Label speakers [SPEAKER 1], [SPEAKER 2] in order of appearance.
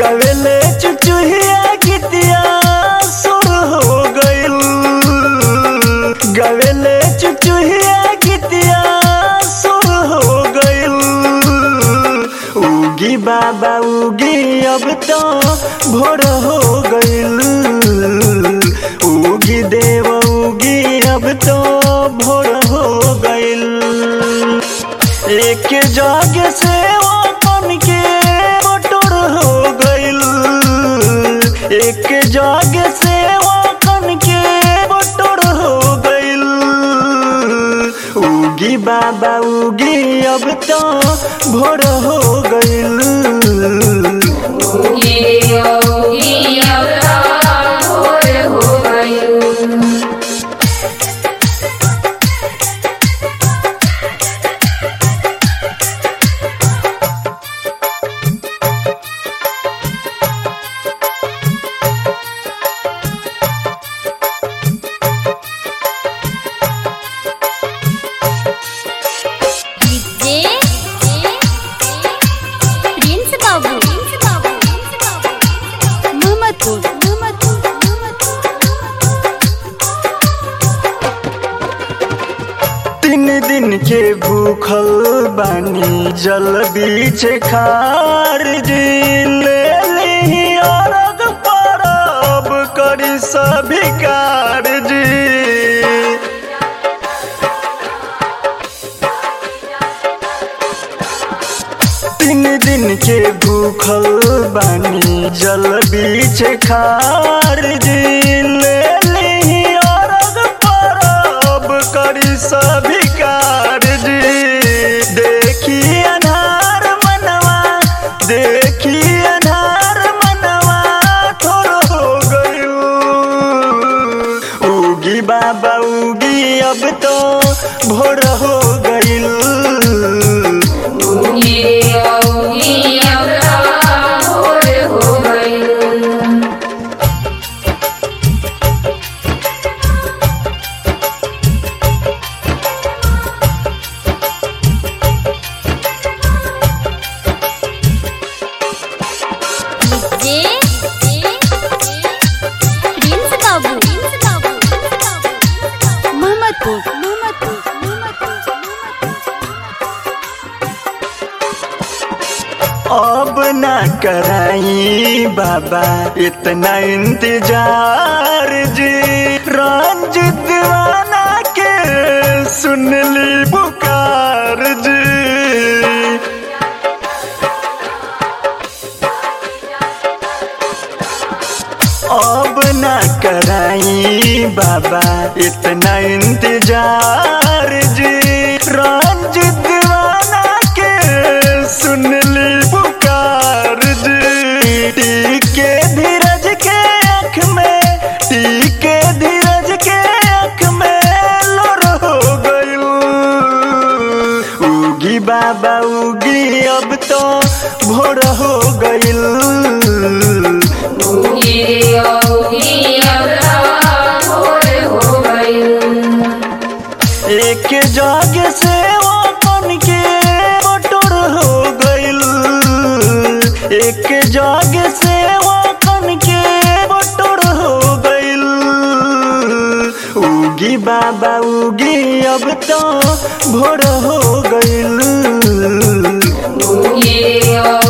[SPEAKER 1] गवेले चुचुहिया गीतिया सुर हो गइल गवेले चुचुहिया गीतिया सुर हो गइल उगी बाबा उगी अब तो भोर हो गइल उगी देव उगी अब तो भोर हो गइल एक जग से वो बन के बटोर हो गइल एक जग से वो बन के बटोर हो गइल उगी बाबा उगी अब तो भोर हो गइल
[SPEAKER 2] ये योगी अवतार भोर हो गयो
[SPEAKER 3] डीजे प्रिंस बाबू मोहम्मदपुर
[SPEAKER 1] तीन दिन के भूखल बानी जल बीच खार जी ले ली अरग परब करी सभी कारजी तीन दिन के भूखल बानी जल बीच खार जी ले ली अरग परब करी सभी कारजी देखी अनार मनवा देखी अनार मनवा थोड़ हो गयो उगी बाबा उगी अब तो भोर हो गइल
[SPEAKER 2] ये योगी अवतार भोर हो गयो
[SPEAKER 3] डीजे प्रिंस बाबू मोहम्मदपुर
[SPEAKER 1] अब ना कराई बाबा इतना इंतजार जी रंजित दीवाना के सुन ली पुकार जी अब ना कराई बाबा इतना इंतजार जी रंजित दीवाना के सुन ली पुकार जी टीके धीरज के आँख में टीके धीरज के आँख में लोर हो गइल उगी बाबा उगी अब तो भोर हो गइल
[SPEAKER 2] ये योगी अवतार भोर हो गयो
[SPEAKER 1] एक जग से वो बन के बटोर हो गइल एक जग से वो बन के बटोर हो गइल उगी बाबा उगी अब तो भोर हो गइल
[SPEAKER 2] ये